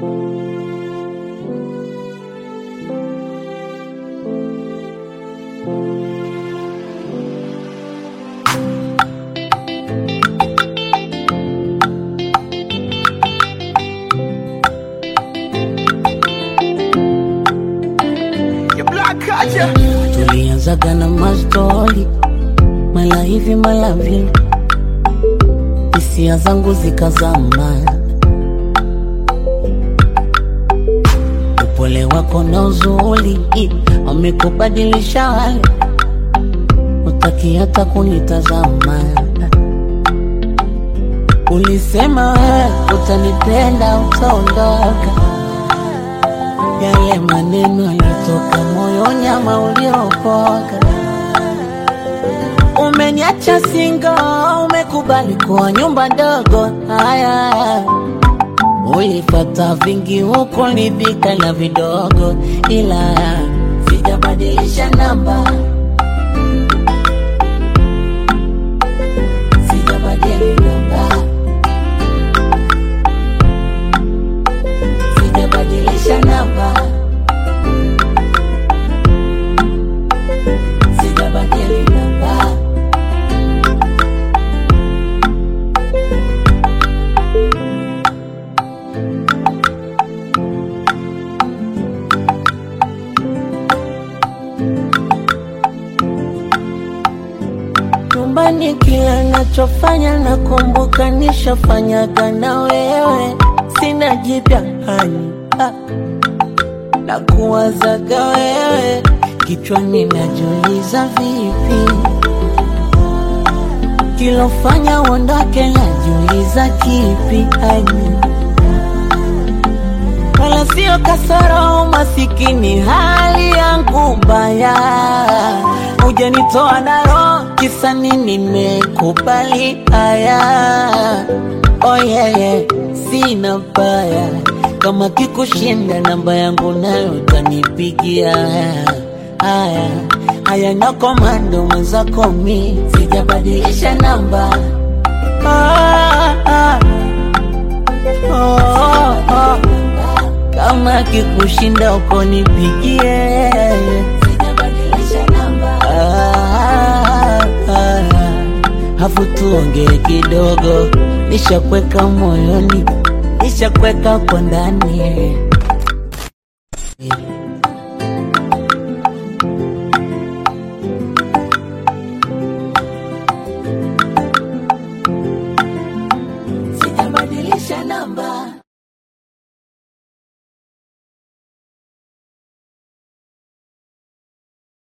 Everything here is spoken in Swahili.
tulianzaga na mastori mala hivi mala vile, hisia zangu zikazama, upole wako na uzuri wamekubadilisha hali, utaki hata kunitazama. Ulisema wewe utanipenda, utaondoka yale maneno yalitoka moyoni ama uliopoka. Umeniacha singo, umekubali kuwa nyumba ndogo. Haya, ulipata vingi huko, lidhika na vidogo, ila sijabadilisha namba, sijabadili namba, sijabadilisha namba, sijabadili namba. Nyumbani kila nachofanya nakumbuka nishafanyaga na wewe, sina jipya hani ah. na kuwazaga wewe kichwani, najiuliza vipi kilofanya uondoke, najiuliza kipi hani wala sio kasoro, masikini hali yangu mbaya, hujanitoa na roho, kisa nini? Nimekubali haya, oh yeah, yeah. Sina baya kama kikushinda, namba yangu nayo utanipigia. Haya haya, na komando mwenzako, mi sijabadilisha namba ah, ah. Oh, oh, oh. Kama kikushinda uko nipigie, Sijabadilisha namba, Ah, ah, hafu tuongee kidogo, nishakweka moyoni, nishakweka kwa ndani. sijabadilisha namba.